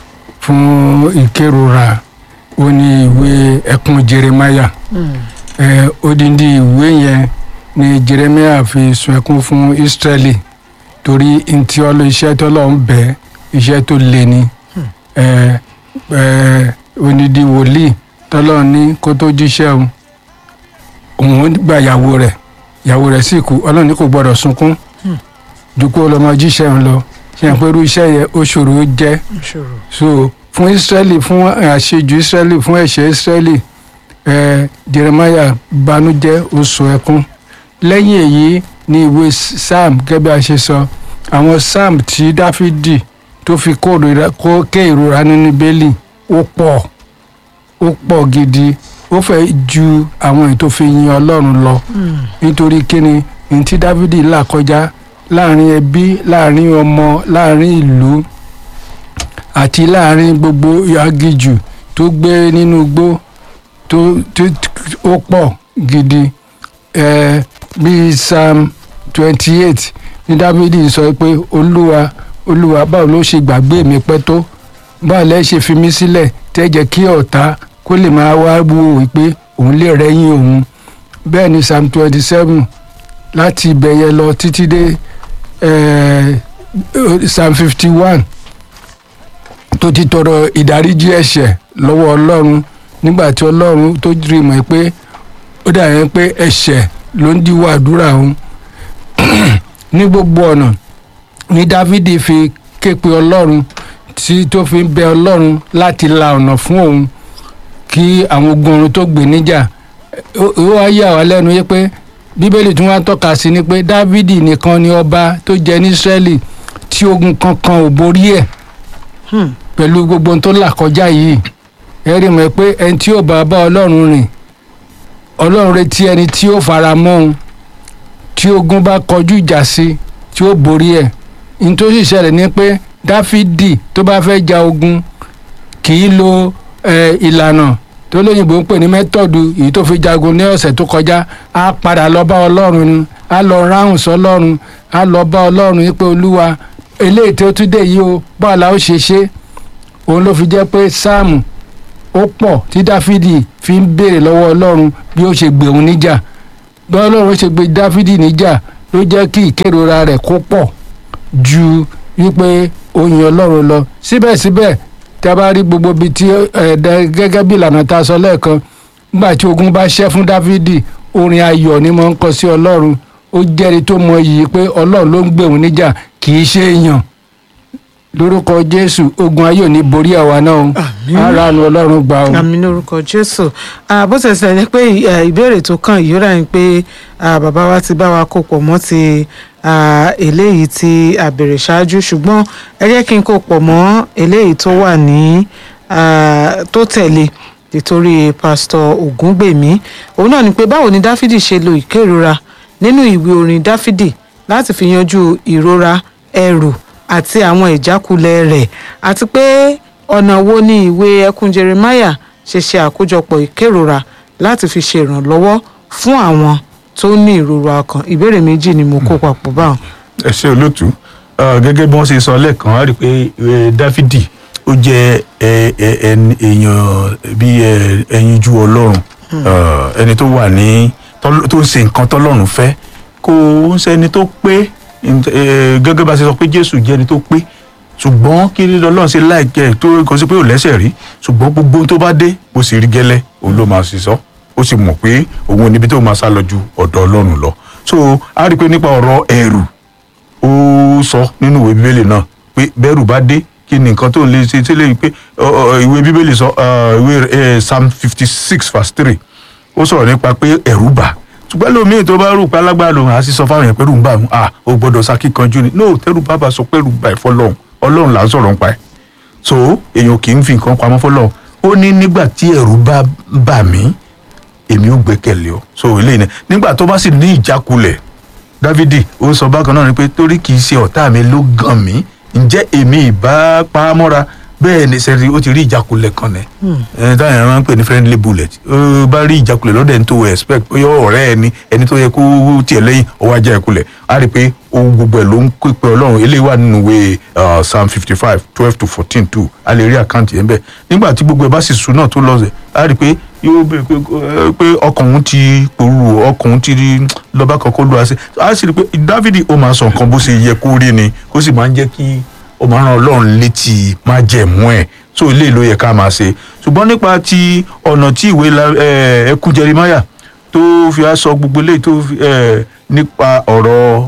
fún ìkérora ó ní ìwé ẹkún jeremaya ẹ odindi ìwé yẹn ni jeremaya fi sun ẹkún fún israeli torí ntí ọlọ iṣẹ́ tó lọ ń bẹ iṣẹ́ tó le ni ẹ ẹ odindi wòlíì tọ́lọ́ ní kó tó jíṣẹ́ o òun gba ìyàwó rẹ̀ ìyàwó rẹ̀ sì kú ọlọ́run ní kò gbọ́dọ̀ sunkún ju kó lọ́ọ́ máa jíṣẹ́ ń lọ ṣe hàn pé irú iṣẹ́ yẹn ó ṣòro ó jẹ́ Ìṣòro. so fún israeli fún àṣejù israeli fún ẹ̀ṣẹ̀ israeli ẹ jeremiah banújẹ́ ó sun ẹkún lẹ́yìn èyí ní ìwé psalm gẹ́gẹ́ bí a ṣe sọ àwọn psalm tí dáfídì tó fi kó ìrora- kó ké ìrora nínú bẹ́ẹ̀lì ó pọ̀ ó pọ̀ gidi ó fẹ́ ju àwọn èyí tó fi yin ọlọ́run lọ nítorí kíni ní tí dávidi là kọjá láàrin ẹbí láàrin ọmọ láàrin ìlú àti láàrin gbogbo agijù tó gbé nínú igbó tó tó ó pọ̀ gidi ẹ bíi psalm twenty eight ní dávidi sọ pé olúwa olúwa báwo ló ṣe gbàgbé mi pẹ́ tó báwo lẹ́ ṣe fi mí sílẹ̀ tẹ́ jẹ́ kí ọ̀tá kó lè máa wá wò wípé òun lè rẹ́yìn òun bẹ́ẹ̀ ni psalm twenty seven láti ibẹ̀ yẹn lọ títí dé eh, psalm fifty one tó ti tọrọ ìdáríjì ẹ̀ṣẹ̀ lọ́wọ́ ọlọ́run nígbà tí ọlọ́run tó rí mọ̀ pé ó dà yẹn pé ẹ̀ṣẹ̀ ló ń díwọ́ àdúrà òun ní gbogbo ọ̀nà ní dávidi fi ké pe ọlọ́run tí tó fi ń bẹ ọlọ́run láti la ọ̀nà fún òun kí àwọn ogun ọ̀run tó gbè níjà ó- ó wá yà wá lẹ́nu yé pé bíbélì tí wọ́n á tọ́ka sí ni pé dávidi nìkan ni ọba tó jẹ ní israẹli tí ogun kankan ò borí ẹ̀ Hmm. pẹ̀lú gbogbo ohun tó là kọjá yìí ẹ rí mọ̀ pé ẹni tí ó bá bá ọlọ́run rìn ọlọ́run retí ẹni tí ó fara mọ́ òun tí ogun bá kọjú ìjà sí tí ó borí ẹ̀ ní tó sì ṣẹlẹ̀ ni pé dáfídì tó bá fẹ́ ja ogun kì í lo eh, ìlànà tó lóyìnbó ń pè ní mẹ́tọ̀dù èyí tó fi jagun ní ọ̀sẹ̀ tó kọjá á padà lọ bá ọlọ́run ni á lọ ráhùn sọlọ́run á lọ bá ọlọ́run yìí pé olúwa eléyìí tó tún dé yìí o báwo la ó ṣe ṣe òun ló fi jẹ́ pé sáàmù ó pọ̀ tí dáfídì fi ń béèrè lọ́wọ́ ọlọ́run bí ó ṣe gbé òun níjà bí ọlọ́run ṣe gbé dáfídì níjà ló jẹ́ kí ìkérora rẹ̀ kó pọ̀ ju wípé ó yin ọlọ́run lọ síbẹ̀síbẹ̀ tí a bá rí gbogbo ibi tí ẹ̀ẹ́dẹ́ gẹ́gẹ́ bí ìlànà tá a sọ lẹ́ẹ̀kan nígbà tí ogun bá ṣẹ́ fún dáfídì orin ayọ̀ ni mo ń kọ sí ọlọ́run ó jẹ́rìí tó mọ iyì pé ọlọ́run ló ń gbé òun níjà kì í ṣe èèyàn lórúkọ jésù ogun ayé ò ní borí àwa náà o Àmín. ara nu ọlọ́run gbà o. àmì lórúkọ jésù Ah, bó ṣe ṣẹlẹ̀ pé eh, ìbéèrè tó kàn yìí ó rà ní pé ah, bàbá wa ti bá wa kó pọ̀ mọ́ ti ah, eléyìí tí a béèrè ṣáájú ṣùgbọ́n ẹ jẹ́ kí n kó pọ̀ mọ́ eléyìí tó wà ní ah, tó tẹ̀lé nítorí pásítọ̀ ògúngbèmí òun náà ni pé báwo ni dáfídì ṣe lo ìkérora nínú ìwé orin dáfídì láti fi yanjú ìrora ẹrù àti àwọn ìjákulẹ̀ rẹ̀ àti pé ọ̀nà wo ni ìwé ẹkún jeremiah ṣe ṣe àkójọpọ̀ ìkérora láti fi ṣe ìrànlọ́wọ́ fún àwọn tó ní ìrora ọkàn ìbéèrè méjì ni mo kó papọ̀ báwọn. ẹ ṣe olóòtú Ah, gẹ́gẹ́ bí wọ́n ṣe sọ lẹ́ẹ̀kan á rí i pé eh, dáfídì ó jẹ́ eh, eh, ẹni- èèyàn bíi eh, ẹyinjú ọlọ́run Ah, ẹni tó wà ní tọ́l- tó ń ṣe nǹkan tọ́lọ́run fẹ́ kò ń ṣẹni tó pé eh, gẹ́gẹ́ bá ṣe sọ pé jésù jẹ́ ẹni tó pé ṣùgbọ́n kí ni ọlọ́run ṣe láìkẹ́ tó kò sí pé ò lẹ́sẹ̀ rí ṣùgbọ́n gbogbo ohun tó bá dé bó sì rí gẹ́lẹ́ òun ló máa ṣiṣọ́ ó sì mọ̀ pé òun ò níbi tó máa sá lọ ju ọ̀dọ̀ ọlọ́run lọ so a rí i pé nípa ọ̀rọ̀ ẹ̀rù ó sọ nínú ìwé bíbélì náà pé bẹ́rù bá dé kí ni nǹkan tó ń lè ṣe tí lè pé ọ, ọ, ìwé bíbélì sọ ọ, ìwé eh, psalm fifty six verse three ó sọ̀rọ̀ nípa pé ẹ̀rù bà ṣùgbọ́n lómiì tó bá rò pé alágbára lòun àá sì sọ fáwọn èèyàn pé ẹ̀rù ń bà wọn à ó gbọ́dọ̀ sá kíkanjú ni no tẹ́rù bá bá sọ pé ẹ̀rù bà ẹ̀ fọlọ́run ọlọ́run là ń sọ̀rọ̀ nípa ẹ̀ so èèyàn kì í fi nǹkan pamọ́ fọlọ́run ó ní nígbà tí ẹ̀rù bá bà mí èmi ò gbẹ́kẹ̀lé ọ so eléyìí ni nígbà tó bá sì ní ìjákulẹ̀ dávidi ó sọ bákan náà ni pé torí kì í ṣe ọ̀tá mi ló gàn mí ǹjẹ́ èmi ìbá pa á mọ́ra bẹ́ẹ̀ ni sẹ́ni ó ti rí ìjákulẹ̀ kan nẹ̀ ẹni táwọn èèyàn máa ń pè ní friendly bullet ó bá rí ìjákulẹ̀ lọ́dẹ̀ ní tó o expect ó yọ ọ̀rẹ́ ẹni ẹni tó yẹ kó tiẹ̀ lẹ́yìn ó wá já ìkulẹ̀ á rí i pé ohun gbogbo ẹ̀ ló ń pè pé ọlọ́run eléyìí wà nínú ìwé uh, psalm fifty five twelve to fourteen two a lè rí àkáǹtì yẹn bẹ́ẹ̀ nígbà tí gbogbo ẹ̀ bá sì sùn náà tó lọ́sẹ̀ á rí i pé yóò bẹ pé ẹ, pé ọkàn òun ti pòrú ọkàn òun ti rí lọ́ba kan kó lu àṣẹ á sì rí i pé dávidi ó máa sọ nǹkan bó ṣe yẹ kó rí ni kó sì máa ń jẹ́ kí ó máa rán ọlọ́run létí má jẹ̀mú ẹ̀ so ilé ló yẹ ká máa ṣe ṣùgbọ́n nípa ti ọ̀nà tí ìwé la- ẹ, ẹkún jerimaya tó fi á sọ gbogbo eléyìí tó fi ẹ, nípa ọ̀rọ̀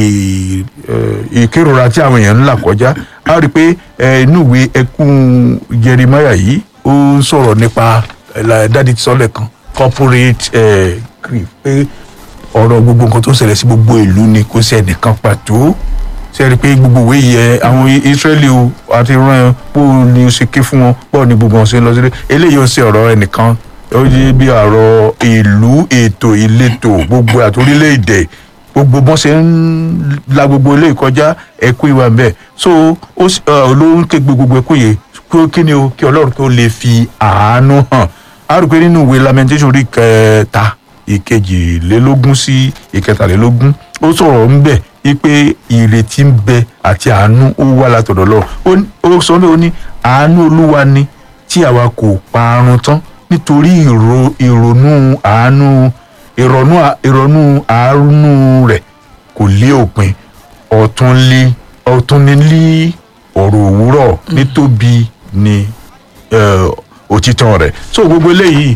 ì- ẹ, ìkérora tí àwọn èèyàn ń là kọjá á rí i pé ẹ, inú ìwé ẹkún jerimaya yìí ó ń sọ̀rọ̀ nípa ẹ, la- dádì tí sọ́lẹ̀ kan corporate ẹ, grief pé ọ̀rọ̀ gbogbo nǹkan tó ń ṣẹlẹ̀ sí gbogbo ìlú ni kò sí ẹnìkan pàtó ṣe rí i pé gbogbo ìwé yẹ àwọn israẹli o àti rán ẹ bó ni o ṣe ké fún wọn bó ni gbogbo wọn ṣe ń lọ sílé eléyìí ó ṣe ọ̀rọ̀ ẹnìkan ó yé bí ọ̀rọ̀ ìlú ètò ìletò gbogbo àti orílẹ̀-èdè gbogbo bọ́n ṣe ń la gbogbo ilé ìkọjá ẹkú ìwà ń bẹ̀ so ó sì- ọ, ló ń ké gbogbo ẹkú yìí kí ó kí ni o kí ọlọ́run kí ó lè fi àánú hàn á rí i pé nínú ìwé lamentation orí kẹta ìkejìlélógún sí ìkẹtàlélógún ó sọ̀rọ̀ ń bẹ̀ wípé ìrètí ń bẹ àti àánú ó wà látọ̀dọ̀ lọ ó sọ bẹ́ẹ̀ ó ní àánú olúwa ni tí àwa kò parun tán nítorí ìrò ìrònú àánú ìrònú à- ìrònú àánú rẹ̀ kò lé òpin ọ̀tún lé ọ̀tún ní lé ọ̀rọ̀ òwúrọ̀ nítóbi ni eh, òtítọ́ rẹ̀ so gbogbo eléyìí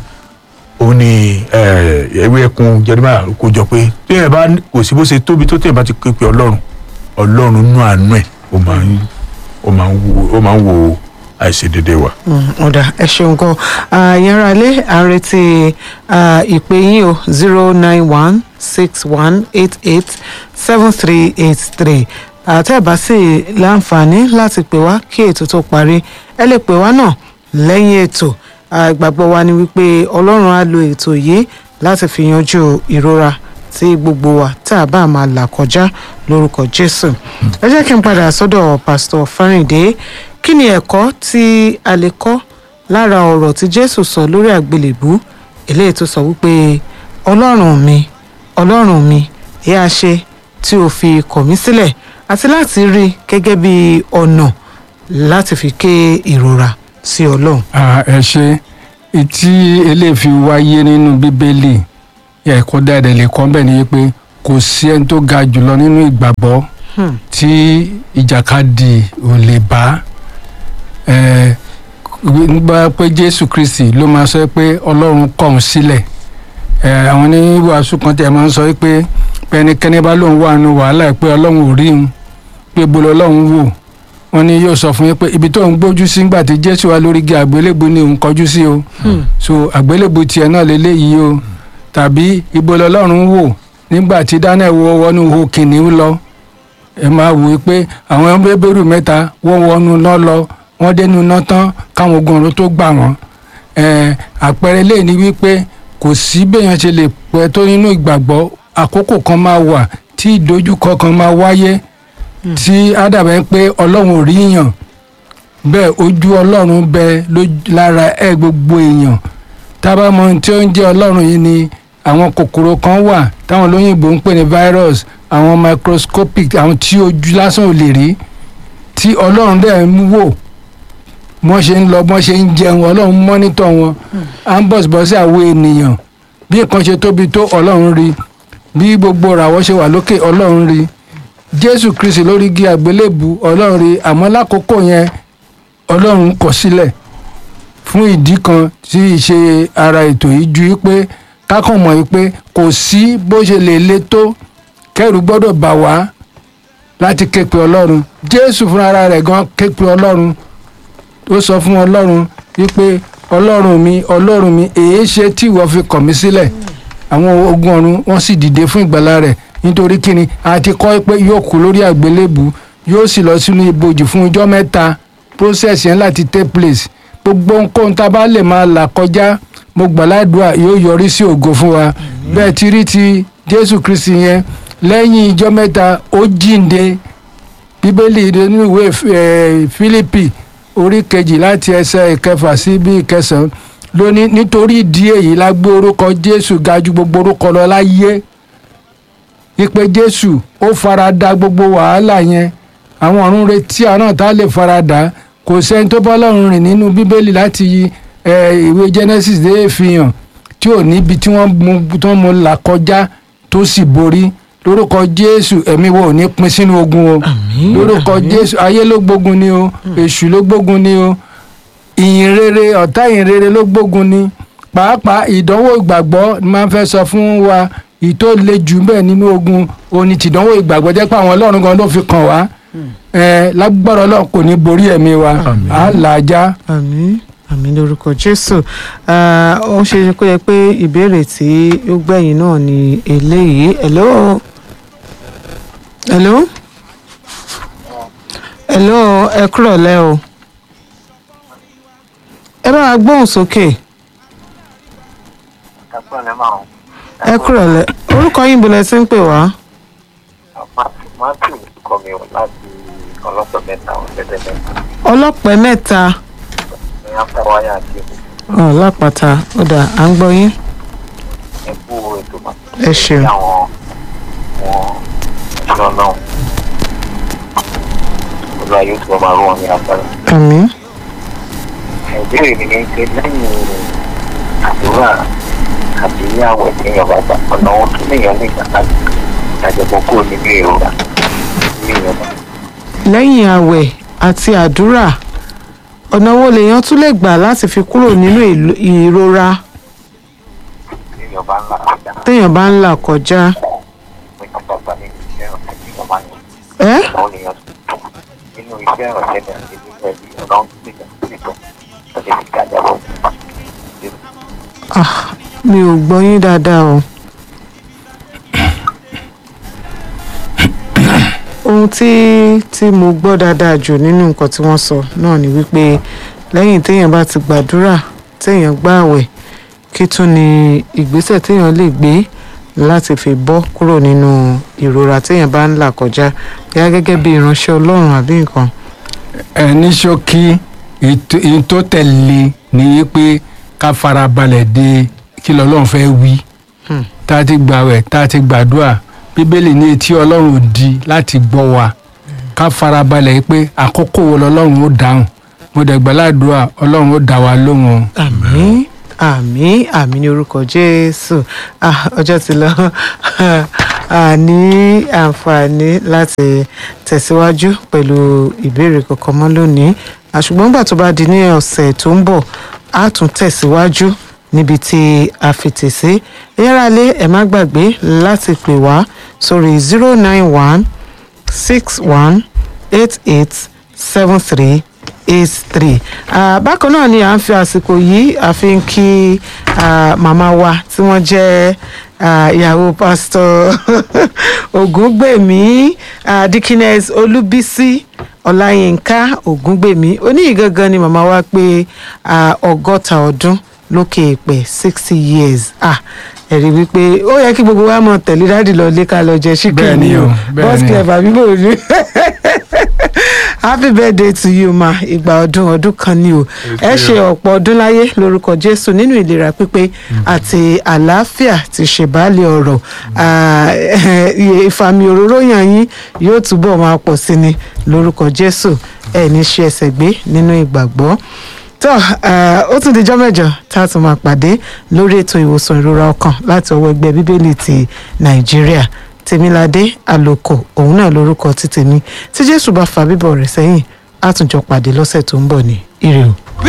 ó ní eh, ewé ẹkùn jeremiah kó jọ pé tí ẹ bá kò sí bó ṣe tóbi tó tẹ̀ bá ti ké pe ọlọ́run ọlọ́run nú àánú ẹ̀ ó máa ń ó máa ń wo ó máa ń wo àìṣedédé wa. ọ̀dà ẹ ṣeun gan yàrá ilé àrètí ìpè yín o zero nine one six one eight eight seven three eight three àtẹ̀bá sì láǹfààní láti pè wá kí ètò tó parí ẹ lè pè wá náà lẹ́yìn ètò Ah, ìgbàgbọ́ wa ni wípé ọlọ́run á lo ètò yìí láti fi yanjú ìrora tí gbogbo wa tá a bá máa là kọjá lórúkọ jésù ẹ jẹ́ kí n padà sọ́dọ̀ pásítọ̀ fáríǹdé kí ni ẹ̀kọ́ tí a lè kọ́ lára ọ̀rọ̀ tí jésù sọ lórí àgbélébú eléyìí tó sọ wípé ọlọ́run mi ọlọ́run mi èé a ṣe tí o fi kọ̀ mí sílẹ̀ àti láti rí i gẹ́gẹ́ bí ọ̀nà láti fi ké ìrora sí ọlọ́run. Ah, ẹ ṣe tí eléyìí fi wáyé nínú bíbélì ẹ̀kọ́ dáadáa lè kọ́ bẹ́ẹ̀ ni pé kò sí ẹni tó ga jùlọ nínú ìgbàgbọ́ Hmm. tí ìjàkadì ò lè bá ẹ nígbà pé jésù kristi ló máa sọ pé ọlọ́run kọ̀ ọ́n sílẹ̀ ẹ àwọn oníwàásù kan tẹ̀ máa ń sọ pé pé ẹnikẹ́ni bá lóun wà nù wàhálà ẹ̀ pé ọlọ́run ò rí òun pé bolo ọlọ́run wò wọ́n ní yóò sọ fún yín pé ibi tó ń gbójú sí ńgbà tí jésù wà lórí igi àgbélébù ni òun kọjú sí o so àgbélébù tiẹ̀ náà lélẹ́yìí o tàbí ibo lọ́lọ́run wò nígbà tí daniel wọ wọnú ihò kìnìún lọ ẹ máa wò ó pé àwọn bébèrú mẹ́ta wọ́n wọnú náà lọ wọ́n dénú náà tán káwọn ogun ọ̀run tó gbà wọ́n ẹ àpẹẹrẹ lè ní wípé kò sí béèyàn ṣe lè pẹ́ tó nínú ìgbàgbọ́ àkókò kan máa wà tí ìdojúkọ kan máa wáyé tí á dàbẹ̀ pé ọlọ́run ò rí yàn bẹ́ẹ̀ ojú ọlọ́run bẹ lójú- lára ẹ gbogbo èèyàn tábà mọ ohun tí ó ń jẹ́ ọlọ́run yìí ni àwọn kòkòrò kan wà táwọn olóyìnbó ń pè ní virus àwọn microscopic àwọn tí ojú lásán ò lè rí tí ọlọ́run dẹ̀ ń wò wọ́n ṣe ń lọ wọ́n ṣe ń jẹun ọlọ́run mọ́nítọ̀ wọn à ń bọ̀sibọ́sí àwọn ènìyàn bí nǹkan ṣe tóbi tó ọlọ́run rí bí gbogbo ràwọ̀ ṣe wà lókè ọlọ́run rí jésù kristi lórí igi àgbélébù ọlọ́run rí àmọ́ lákòókò yẹn ọlọ́run kọ̀ sílẹ̀ fún ìdí kan tí í ṣe ara ètò yìí ju pé kákan mọ̀ pé kò sí bó ṣe lè le tó kẹ́rù gbọ́dọ̀ bà wá láti ké pe ọlọ́run jésù fúnra rẹ̀ gan ké pe ọlọ́run ó sọ fún ọlọ́run wípé ọlọ́run mi ọlọ́run mi èé ṣe tí ìwọ fi kọ̀ mí sílẹ̀ àwọn ogun ọ̀run wọ́n sì dìde fún ìgbàlá rẹ̀ nítorí kíni a ti kọ́ pé yóò kú lórí àgbélébù yóò sì lọ sínú ibojì fún ijọ́ mẹ́ta process yẹn láti take place gbogbo nǹkan tá a bá lè máa là kọjá mo gbàládùá yóò yọrí sí ògo fún wa bẹ́ẹ̀ ti rí ti jésù kristi yẹn lẹ́yìn ijọ́ mẹ́ta ó jíǹde bíbélì nínú ìwé eh, fílípì orí kejì láti ẹsẹ̀ ìkẹfà sí bí ìkẹsàn-án lónìí nítorí ìdí èyí la gbé orúkọ jésù ga ju gbogbo orúkọ lọ láyé ìpè jésù ó fara da gbogbo wàhálà yẹn àwọn ọ̀run retí àná tá a lè fara dà kò sẹ́ni tó bá lọ́run rìn nínú bíbélì láti eh, ìwé genesis dé ìfihàn tí ò níbi tí wọ́n mú tí wọ́n mú là kọjá tó sì borí lórúkọ jésù ẹ̀mí wo ò ní pín sínú ogun o Àmín, lórúkọ àmín. jésù ayé ló gbógun ni o èṣù ló gbógun ni o ìyìn rere ọ̀tá ìyìn rere ló gbógun ni pàápàá ìdánwò ìgbàgbọ́ ni máa ń fẹ́ sọ fún wa ìtò le jù bẹ́ẹ̀ nínú ogun òní tìdánwò ìgbàgbọ́ jẹ́ pé àwọn ọlọ́run gan ló fi kàn wá ẹ lágbára ọlọ́run kò ní borí ẹ̀mí wa Àmín. á là á já. àmín àmín lórúkọ jésù Ah, ó ṣe é kó yẹ pé ìbéèrè tí ó gbẹ̀yìn náà ni eléyìí hello hello hello ẹ kúrọ̀ lẹ́ o ẹ bá wa gbóhùn sókè ẹ kúrọ̀ lẹ́ orúkọ yín bọ̀lẹ̀ tí ń pè wá Matthew kọ mi láti ọlọ́pàá mẹ́ta ọ̀sẹ̀dẹ̀ mẹ́ta ọlọ́pẹ́ mẹ́ta ní afẹ́wáyà àti ọ̀ lápáta ó dà à ń gbọ́ yín ẹ̀kú ètò máa. Ẹ ṣeun. àwọn wọn ìṣúná náà olúwa yóò tún máa rú wọn ní agbára. àmín ìbéèrè mi ni pé lẹ́yìn àdúrà àti ìyàwó èèyàn bá gbà ọ̀nà wọn tún lèèyàn lè gbà láti ìdájọpọ̀ kúrò nínú ìrora ní ìrora. lẹ́yìn àwẹ̀ àti àdúrà ọ̀nà wo lèèyàn tún lè gbà láti fi kúrò nínú ìlò- ìrora èèyàn bá ń là kọjá téèyàn bá ń là kọjá pé kí wọ́n bá nínú iṣẹ́ ọ̀sẹ̀ tí wọ́n máa ń yàn. ẹ́ àwọn èèyàn tó nínú iṣẹ́ ìrọ̀lẹ́ ní àti nínú ẹbí ọ̀gá ń gbé ìjà sí ìtọ́ tó lè fi gájà bọ̀. Ah, mi ò gbọ́ yín dáadáa o. ohun tí tí mo gbọ́ dáadáa jù nínú nǹkan tí wọ́n sọ náà ni wípé lẹ́yìn téèyàn bá ti gbàdúrà téèyàn gbààwẹ̀ kí tún ni ìgbésẹ̀ téèyàn lè gbé láti fi bọ́ kúrò nínú ìrora téèyàn bá ń là kọjá yá gẹ́gẹ́ bí ìránṣẹ́ ọlọ́run àbí nǹkan. ẹ ní ṣókí ètò- èyí tó tẹ̀lé ni pé ká farabalẹ̀ de kí lọ́lọ́run fẹ́ wí Hmm. tá a ti gbàwẹ̀ tá a ti gbàdúrà bíbélì ní etí ọlọ́run ò di láti gbọ́ wa ká farabalẹ̀ pé àkókò wo lọ́lọ́run ó dáhùn mo dẹ̀ gbàládùá ọlọ́run ó dá wa lóhùn o. àmín àmín àmín ní orúkọ jésù Ah, ọjọ́ ti lọ a ní àǹfààní láti tẹ̀síwájú pẹ̀lú ìbéèrè kankan mọ́ lónìí Ah, ṣùgbọ́n nígbà tó bá di ní ọ̀sẹ̀ tó ń bọ̀ a tún tẹ̀síwájú níbi tí a fètè sí yára lé ẹ má gbàgbé láti pè wá sórí zero nine one six one eight eight seven three eight three bákan náà ni à ń fi àsìkò yìí a fi ń kí ah, màmá wa tí wọ́n jẹ́ ah, ìyàwó pásítọ̀ ògúngbèmí ah, dikines olúbísí ọláyínká ògúngbèmí oníyìí gangan ni màmá wa pé ah, ọgọ́ta ọdún lókè èpè sixty years ah ẹ̀rí wípé ó yẹ kí gbogbo wa mọ̀ tẹ̀lé dáàdì lọ lé ká lọ jẹ chicken Bẹ́ẹ̀ ni o, bẹ́ẹ̀ boss ni o. clever bíbò ní happy birthday to you ma ìgbà ọdún ọdún kan ni o ẹ ṣe ọ̀pọ̀ ọdún láyé lórúkọ jésù nínú ìlera pípé àti àlàáfíà ti ṣèbálẹ̀ ọ̀rọ̀ Ah, ìfàmì òróró yàn yín yóò túbọ̀ máa pọ̀ sí ni lórúkọ jésù ẹ ní ṣe ẹsẹ̀ gbé nínú ìgbàgbọ́ tó ah, ó tún dijọ́ mẹ́jọ tá a tún máa pàdé lórí ètò ìwòsàn ìrora ọkàn láti ọwọ́ ẹgbẹ́ bíbélì ti nàìjíríà tèmiládé àlòkò òun náà lórúkọ ti tèmi tí jésù bá fa bíbọ̀ rẹ̀ sẹ́yìn á tún jọ pàdé lọ́sẹ̀ tó ń bọ̀ ní ire o.